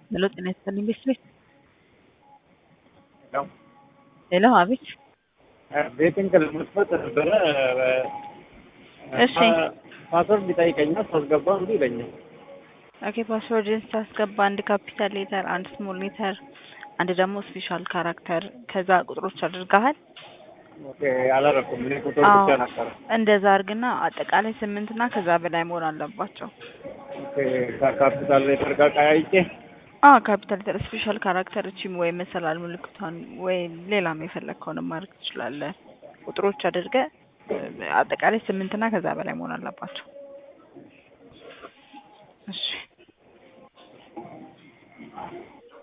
ሄሎ ጤና ይስጥልኝ ቤት ሄሎ ሄሎ አቤት ቤትን ለመክፈት ነበረ። እሺ። ፓስወርድ ይጠይቀኛል። ሳስገባ እንዲ ይለኛል። ኦኬ ፓስወርድን ስታስገባ አንድ ካፒታል ሌተር፣ አንድ ስሞል ሌተር፣ አንድ ደግሞ ስፔሻል ካራክተር ከዛ ቁጥሮች አድርገሃል። ኦኬ አላረኩም። እኔ ቁጥር አዎ ብቻ ነበረ። እንደዛ አድርግና አጠቃላይ ስምንት እና ከዛ በላይ መሆን አለባቸው። ኦኬ ከካፒታል ሌተር ጋር ቀያይጬ አ ካፒታል ሌተር፣ ስፔሻል ካራክተር እቺም ወይ መሰላል ምልክቷን ወይ ሌላም የፈለግከውን ማድረግ ትችላለህ። ቁጥሮች አድርገህ አጠቃላይ ስምንት እና ከዛ በላይ መሆን አለባቸው። እሺ